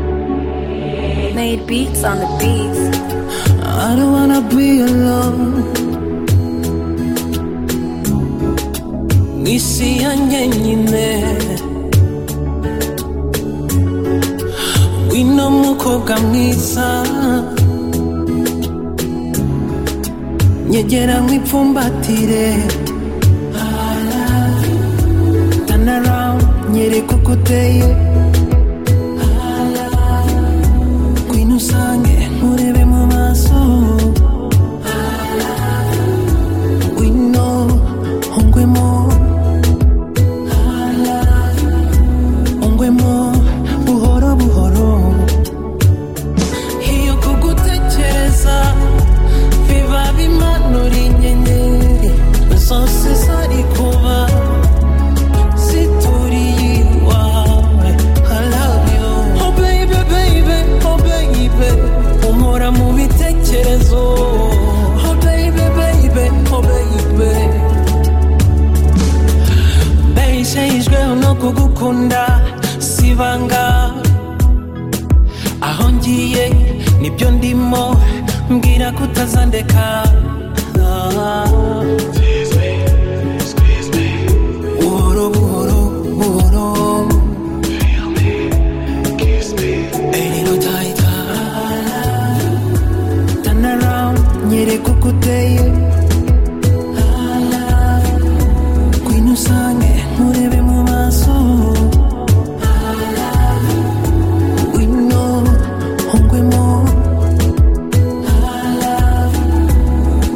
ecobee.com. Made beats on the beats. I don't wanna be alone. Nisi yanjye nyine wino mukobwa mwiza nyegera mwipfumbatire tanarawu nyereka uko uteye ngwino usange nturebe mu maso wino ungwemo ungwemo buhoro buhoro iyo kugutekereza biba bimanura inyenyeri zose zari kuba zituriye iwawe I love you oh baby baby oh baby umpora mu bitekerezo oh baby baby oh baby bishayijweho no kugukunda si ibanga aho ngiye nibyo ndimo mbwira kutazandeka buhoro buhoro buhoro erino tayita tanarawundi nyereka uko uteye ngwino usange nturebe mu maso ngwino ungwemo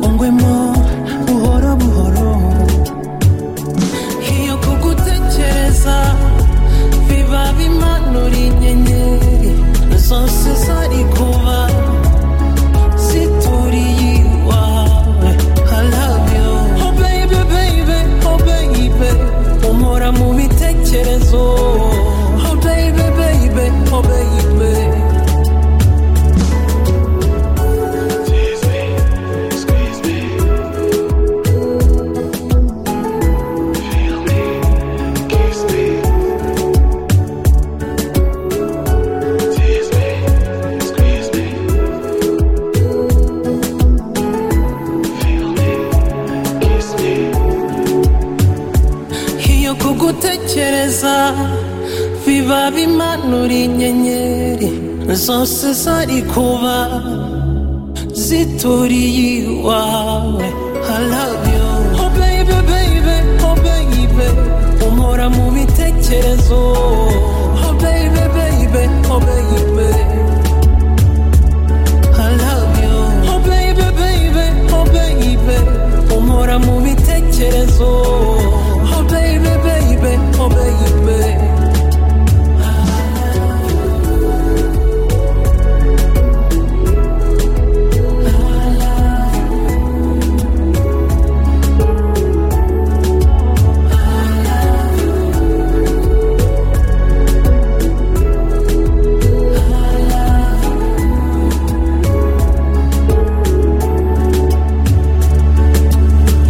ungwemo buhoro buhoro iyo kugutekereza biba bimanura inyenyeri zose zari kuba zituriye iwawe I love you oh baby baby oh baby umpora mu bitekerezo oh baby baby oh baby gutekereza biba bimanura inyenyeri zose zari kuba zituriye iwawe I love you oh baby baby oh baby umpora mu bitekerezo oh baby baby oh baby I love you oh baby baby oh baby umpora mu bitekerezo oh baby baby oh baby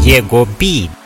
Jego beat.